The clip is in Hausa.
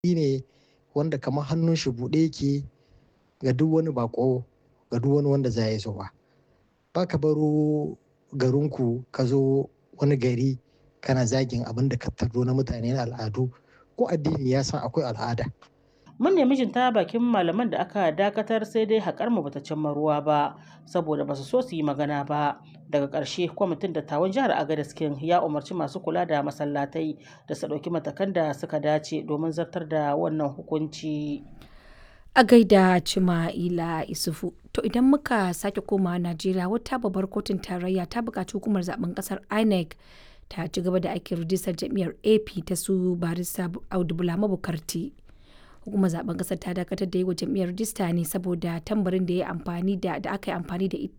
ne wanda kamar hannun shi buɗe yake ga duk wani bako ga duk wani wanda za ya zo ba. Ba ka baro garinku ka zo wani gari kana zagin abin da ka tardo na mutane na al'adu ko addini ya san akwai al'ada. Mun nemi jin ta bakin malaman da aka dakatar sai dai haƙar mu bata cimma ruwa ba saboda basu so su yi magana ba. Daga ƙarshe kwamitin dattawan jihar Agadez King ya umarci masu kula da masallatai da su ɗauki matakan da suka dace domin zartar da wannan hukunci. A gaida Cima'ila Isufu. To idan muka sake komawa Najeriya wata babbar kotun tarayya ta buƙaci hukumar zaben ƙasar INEC ta ci gaba da aikin rijistar jam'iyyar AP ta su barista Audu Bula Mabukarti. Hukumar zaben ƙasar ta dakatar da yi wa jam'iyyar rijista ne saboda tambarin da ya amfani da da aka yi amfani da